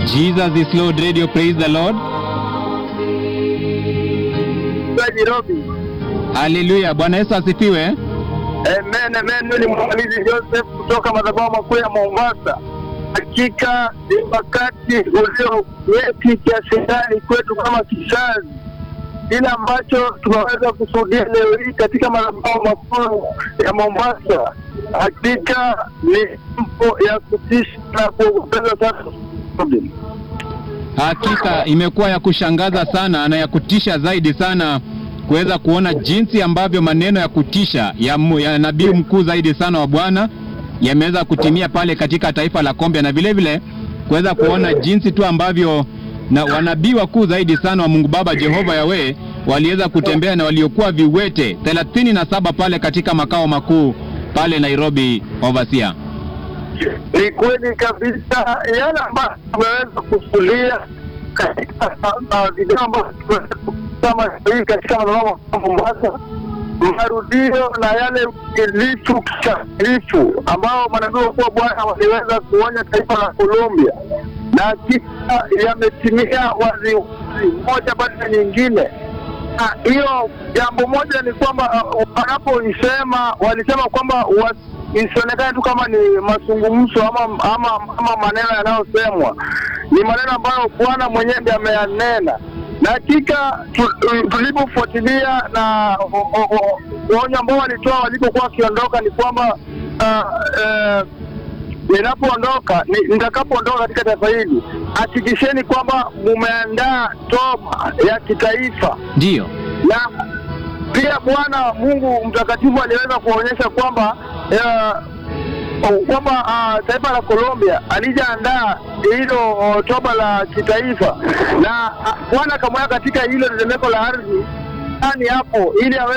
Jesus is Lord Radio, praise the Lord. Nairobi. Haleluya, Bwana Yesu asifiwe. Amen, amen. Mimi ni mwangalizi Joseph kutoka madhabahu makuu ya Mombasa. Hakika ni wakati ulio nyeti kiasi gani kwetu kama kizazi, kile ambacho tunaweza kushuhudia leo hii katika madhabahu makuu ya Mombasa, hakika ni mambo ya kutisha na kuogopeza sana. Hakika imekuwa ya kushangaza sana na ya kutisha zaidi sana kuweza kuona jinsi ambavyo maneno ya kutisha ya, mu- ya nabii mkuu zaidi sana wa Bwana yameweza kutimia pale katika taifa la Kombia, na vile vile kuweza kuona jinsi tu ambavyo na wanabii wakuu zaidi sana wa Mungu Baba Jehova Yawe waliweza kutembea na waliokuwa viwete thelathini na saba pale katika makao makuu pale Nairobi, Overseer. Ni kweli kabisa yale ambayo tumeweza kusulia katika uh, video ambazo tumeweza kutazama hii katika madhabahu ya Mombasa, marudio na yale kilifu kikamilifu ambao manabii wakuu wa Bwana waliweza kuonya taifa la Colombia, na hakika yametimia wazi wazi, moja baada ya nyingine. Ah, hiyo jambo moja ni kwamba uh, wanapoisema walisema kwamba was- isionekane tu kama ni mazungumzo ama, ama, ama maneno yanayosemwa ni maneno ambayo Bwana mwenyewe ndiye ameyanena, na hakika tu- tu- tulipofuatilia na o- o- o- onyo ambao walitoa walipokuwa wakiondoka ni kwamba ah, eh, ninapoondoka ni- nitakapoondoka katika taifa hili, hakikisheni kwamba mumeandaa toba ya kitaifa Ndiyo, na pia Bwana Mungu mtakatifu aliweza kuonyesha kwamba eh, kwamba uh, taifa la Colombia alijaandaa hilo oh, toba la kitaifa na ah, Bwana akamweka katika hilo tetemeko la ardhi ndani hapo ili awe